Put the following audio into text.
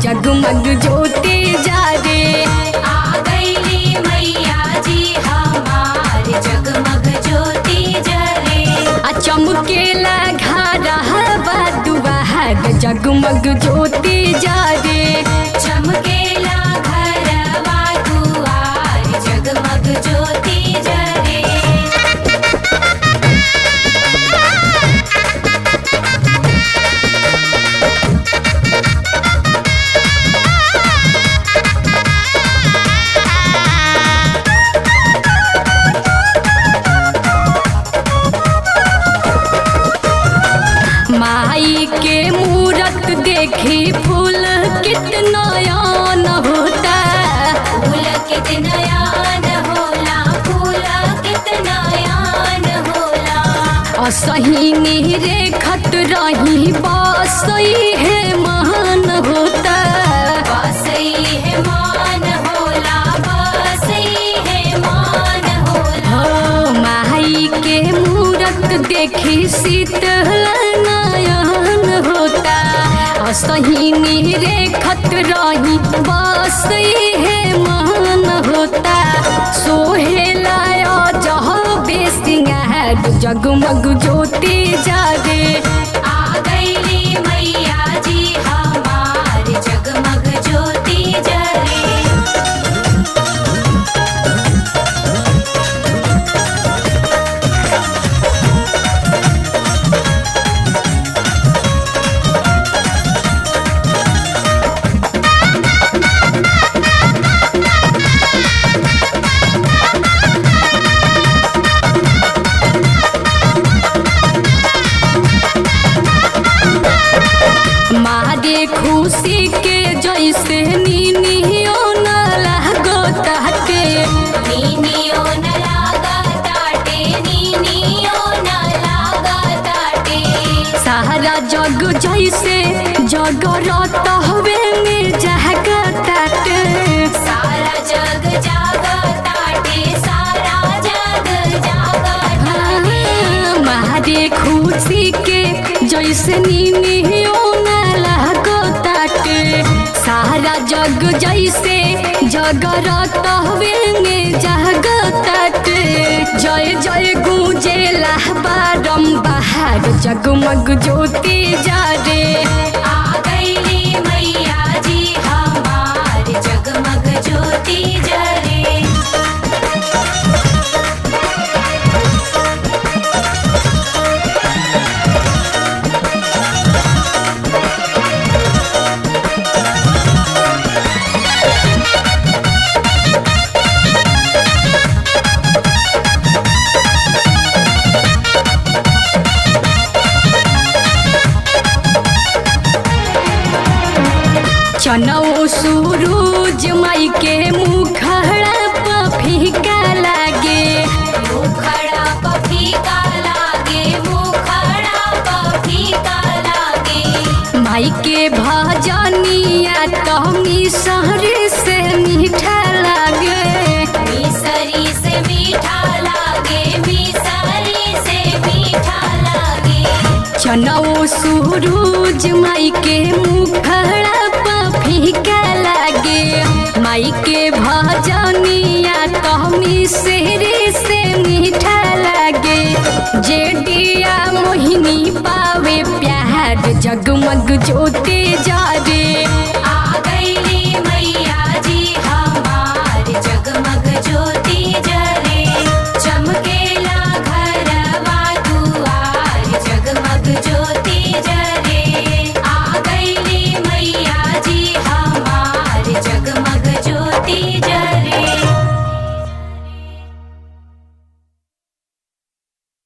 जगमग ज्योति जा रे आ गईली मैया जी हमार जगमग ज्योति जरे आ चमकेला घरवा दुआर जगमग ज्योति जा रे चमकेला घरवा दुआर जगमग ज्योति जरे माई के मूरत देखी फूल कितना यान होता फूल कितना यान होला फूल कितना यान होला असही रे खत रही बसई है महान होता बसई है मान होला बसई है मान होला हो माई के मूरत देखी शीतल नयन होता असही रे खत रही बसई है महान होता सोहेला जह बेसिंगार जगमग ज्योति जागे आ गईली मैया जी हमार जगमग ज्योति जरे मारे खुशी के जैसे नीनियो न लागो ताटे नीनियो न लागा ताटे नीनियो न लागा ताटे सारा जग जैसे जगरत हवे में जागा ताटे सारा जग जागा ताटे सारा जग जागा ताटे हाँ, मारे खुशी के जैसे नीनियो न लागो ताटे सारा जग जैसे जगरत हवे में जागा ताटे जय जय गूंजेला बारम्बार जगमग ज्योति जा रे आ गईली मैया जी हमार जगमग ज्योति जरे चनौ सूरज माई के मुखड़ा पर फीका लागे मुखड़ा पफीका लागे मुखड़ा पफीका लागे माई के भजनिया तो मिसर से मीठा लागे मिसरी से मीठा लागे मिसरी से मीठा लागे चनौ सूरज माई के मुखड़ा पर फीका लागे माई के भजनिया तो मिसर से मीठा लागे जेडिया मोहिनी पावे प्यार जगमग ज्योति जा